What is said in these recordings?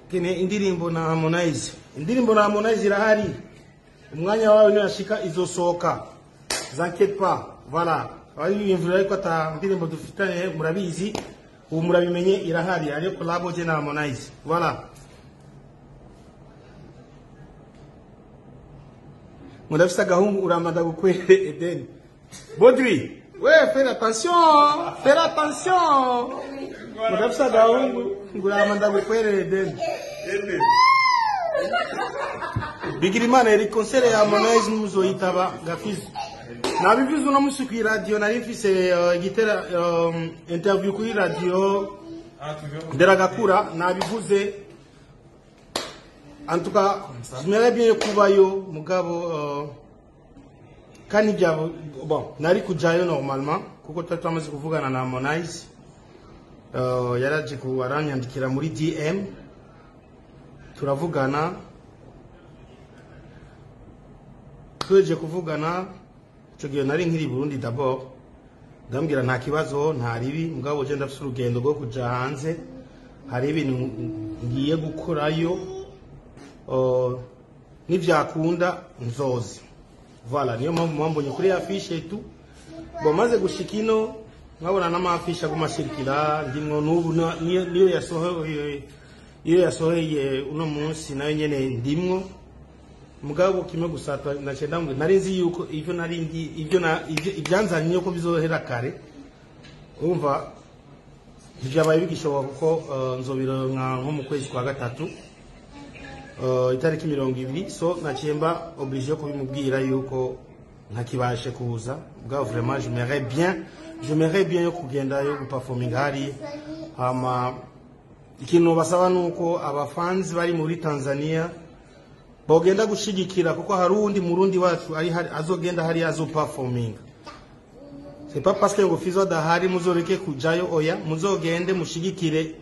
kene indirimbo na Harmonize indirimbo na Harmonize irahari umwanya wawe niyashika izosohoka zankete pas voilà abiyumvira ariko ata ndirimbo dufitanye murabizi ubu murabimenye irahari ariyo collabo je na Harmonize voilà murafise agahungu uramada gukwere Eden Baudry ouais fais attention fais attention murafise agahungu nguramada gukwere Eden Bigirimana yari konsere ya Harmonize muzoyitaba gafizi nabivuze uno musi kuri radio nari mfise uh, igitera um, interview kuri radio nderagakura nabivuze antuka j'aimerais bien kubayo mugabo uh, kandi byabo bon nari kujayo normalement kuko twari twamaze kuvugana na Harmonize uh, yaraje ku aranyandikira muri DM turavugana tweje kuvugana icyo gihe nari nkiri i Burundi d'abord ndambwira nta kibazo nta ribi mugabo je ndafite urugendo rwo kuja hanze hari ibintu ngiye gukorayo uh, nivyakunda nzozi voilà niyo mpamvu mwambonye kuri ya fiche tu bo maze gushika ino mwabona n'amafisha agumashirikira ndimwo n'ubu na- niyo niyo yasohoye iyo yasohoye uno munsi nayo nyene ndimwo mugabo kimwe gusa nace ndambwe nari nzi yuko ivyo nari ndi ivyo na ivyo- ibyanzanye yuko bizohera kare umva ivyabaye bigishoboka kuko uh, nzobironka nko mu kwezi kwa gatatu uh, itariki mirongo ibiri so naciye mba oblige yo kubimubwira yuko ntakibashe kuza bwa vraiment j'aimerais bien j'aimerais bien yo kugenda yo guperforminga hari hama ikintu basaba nuko abafanzi bari muri Tanzania bogenda gushigikira kuko hari uwundi murundi wacu ari hari azogenda hari azo performing c'est pas parce que ngo fizo adahari muzoreke kujayo oya muzogende mushigikire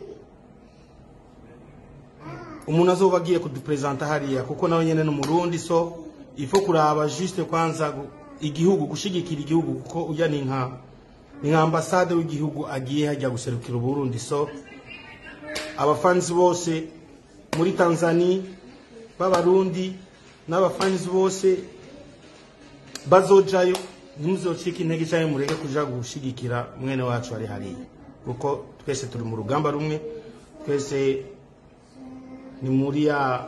umuntu azoba agiye kudupresenta hariya kuko nawe nyene n'umurundi so ifo kuraba juste kwanza gu- igihugu gushigikira igihugu kuko uya ni nka ni nka ambasade w'igihugu agiye hajya guserukira uburundi so abafanzi bose muri Tanzania b'abarundi n'abafanzi bose bazojayo ntimuzocike intege cyangwa mureke kuja gushigikira mwene wacu ari hariya kuko twese turi mu rugamba rumwe twese ni muri ya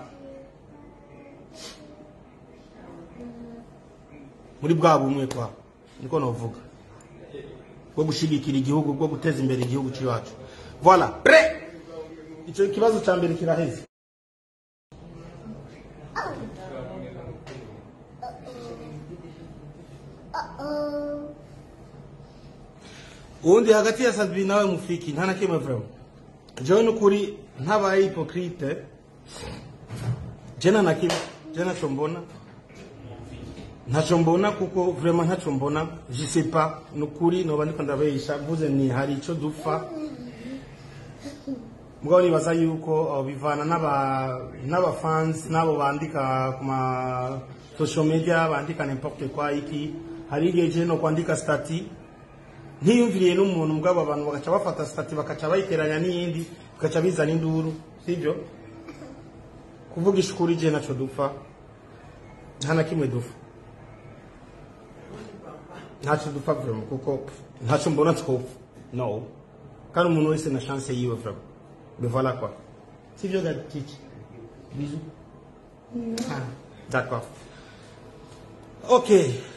muri bwa bumwe kwa niko novuga bwo gushigikira igihugu bwo guteza imbere igihugu cyacu voilà pre icyo kibazo cya mbere kiraheze ubundi hagati ya Sadbi nawe mufiki nta na kimwe vraiment jewe n'ukuri ntabaye hypocrite jena na kimwe je naco mbona ntaco mbona kuko vraiment ntaco mbona je sais pas n'ukuri noba ndiko ndabesha mvuze ni hari ico dupfa mugabo nibaza yuko uh, bivana n'aba n'abafans n'abo bandika ku ma social media bandika n'importe quoi iki hari igihe je no kwandika stati ntiyumviriye n'umuntu mugabo abantu bagaca bafata stati bakaca bayiteranya n'iyindi bagaca bizana induru sibyo kuvugisha ukuri je naco dupfa nta na kimwe dupfa ntaco dupfa vraiment kuko ntaco mbona twopfa no kandi umuntu wese na chance yiwe vraiment mais voilà quoi sivyo gatiki bisous ah, d'accord ok